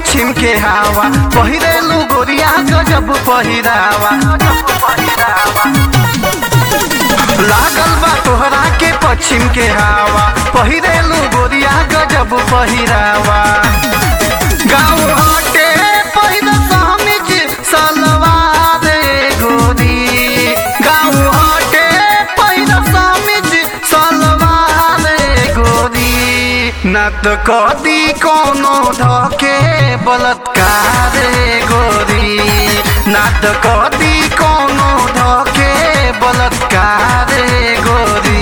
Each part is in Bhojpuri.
पश्चिम के हवा पहिरेलू गोरिया गजब पहिरावा लागल बा तोहरा के पश्चिम के हवा पहिरेलू गोरिया गजब पहिरावा गाँव हटे पहिर समिज सलवार गोरी गाँव हटे पहिर समिज सलवार गोरी न त कदी कोनो धके बलात्कार गोरी न त कदी कोनो धके बलात्कार गोरी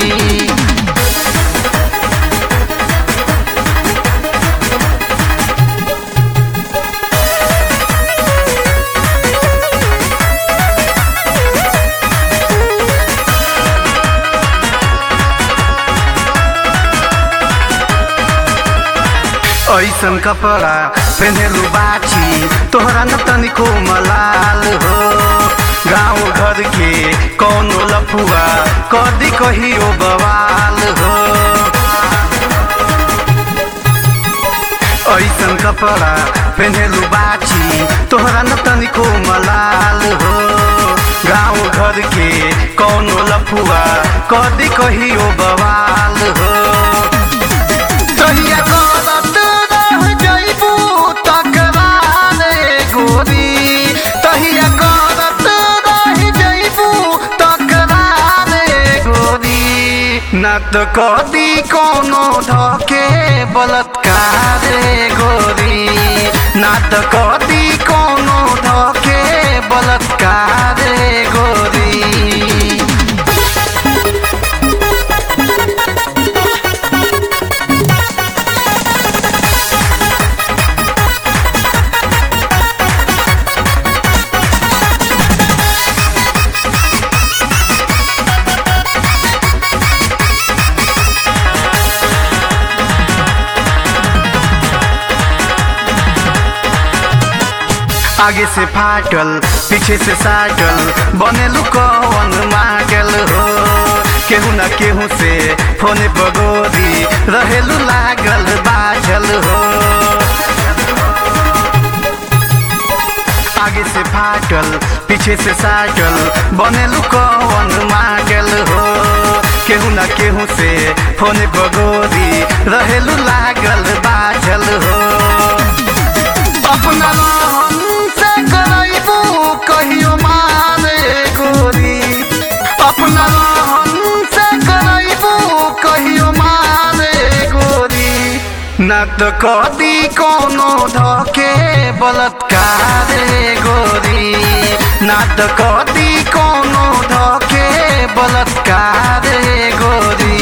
ऐसन कपड़ा पहनेलू बाची तोहरा न तनिको मलाल हो गाँव घर के कौनो लफुआ कदी कहियो बवाल हो ऐसन कपड़ा पहनेलू बाची तोहरा न तनिको मलाल हो गाँव घर के कौनो लफुआ कदी कहियो बवाल हो तहिया करत रह जइबू तकरार गोरी तहिया करत रह जइबू तकरार गोरी न त कदी कोनो धके बलात्कार गोरी न त कदी कोनो धके बलात्कार गोरी आगे से फाटल पीछे से साटल बनेलू कौन मागल हो केहू न केहू से फोने बगोरी रहेलू लागल बाझल हो आगे से फाटल पीछे से साटल बनेलू कौन मागल हो केहू न केहू से फोने बगोरी रहेलू लागल बाझल हो अपना रहन से करैबू कहियो मारे गोरी अपना रहन से करैबू कहियो मारे गोरी न त कदी कोनो धके बलात्कार गोरी न त कदी कोनो धके बलात्कार गोरी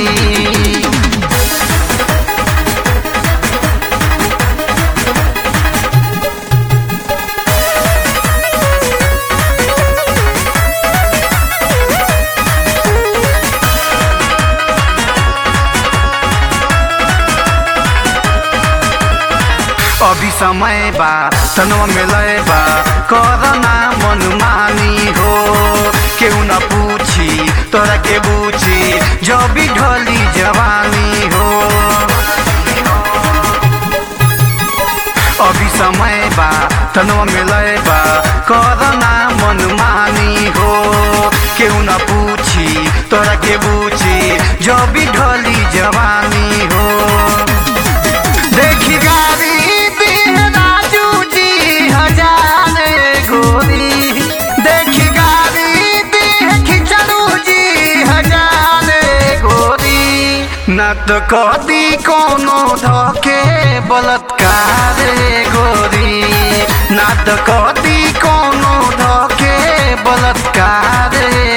अभी समय बा तनवा में लय बा करना मनमानी हो केहू न पूछी तोरा के बूझी जब भी ढली जवानी हो अभी समय बा तनवा में लय बा करना मनमानी हो केहू न पूछी तोरा के बूझी जब भी ढली जवानी हो देखी गाड़ी दीह राजू जी हजार गोरी देखी गाड़ी दीह खिचड़ू जी हजार गोरी न त कदी कोनो धके बलात्कार गोरी न त कदी कोनो धके बलात्कार